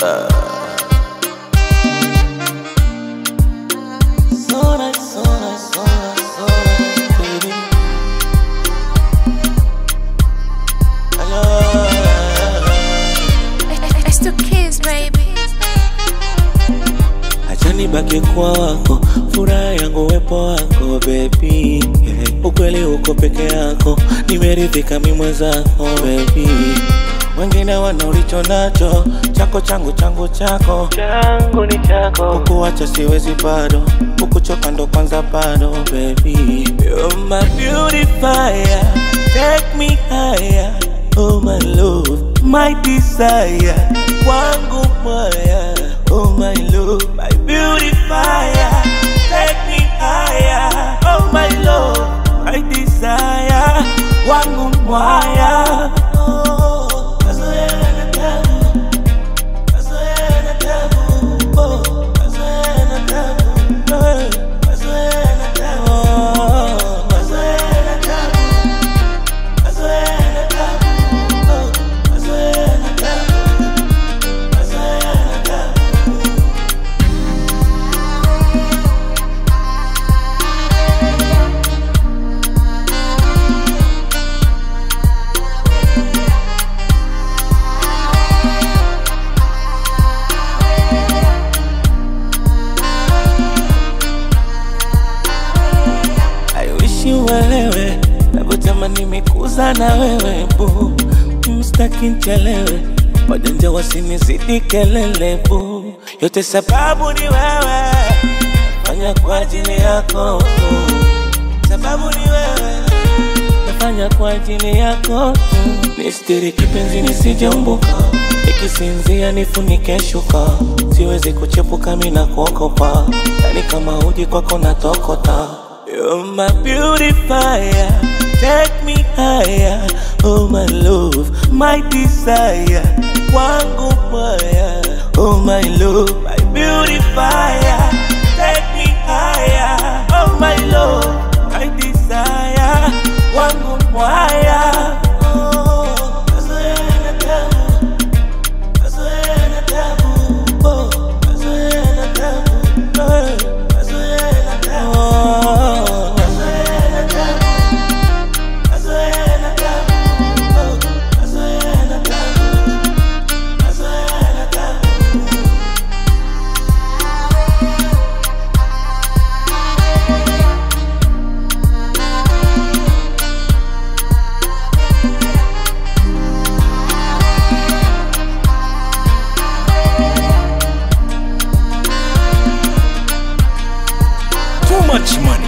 So nice, so nice, so nice, so nice, baby. I love It's the kids, baby. Acha nibaki kwa wako, furaha yangu wepo wako baby. Yeah. Ukweli uko peke yako, nimeridhika mi mwenzako baby. Wengine wana ulicho nacho, chako changu changu chako changu ni chako. Kukuacha siwezi bado, kukuchoka ndo kwanza bado baby. You're my beautifier, take me higher. Oh my love, my desire, wangu moya. Oh my love, my beautifier, take me higher. Oh my love, my desire, wangu moya. Oh, mazoea na tabu, mazoea na tabu, oh, mazoea na tabu, eh, mazoea na tabu, oh, mazoea na tabu. I wish you uelewe navyotamani mikuza na wewe bu mstaki nchelewe wajanja wasinizidi kelele bu yote sababu ni wewe nafanya kwa ajili yako tu sababu ni wewe nafanya kwa ajili yako tu nistiri kipenzi nisijeumbuka ikisinzia nifunike shuka siwezi kuchepuka mina kuokopa yani kama uji kwako natokota You're my beautifier, take me higher. Oh my love, my desire, wangu moya. Oh my love, my beautifier, take me higher. Oh my love, my desire, wangu moya. Oh, mazoea na tabu, mazoea na tabu, oh, mazoea na tabu, eh, mazoea na tabu, oh, mazoea na tabu, mazoea na tabu, oh, mazoea na tabu, mazoea na tabu. Too much money.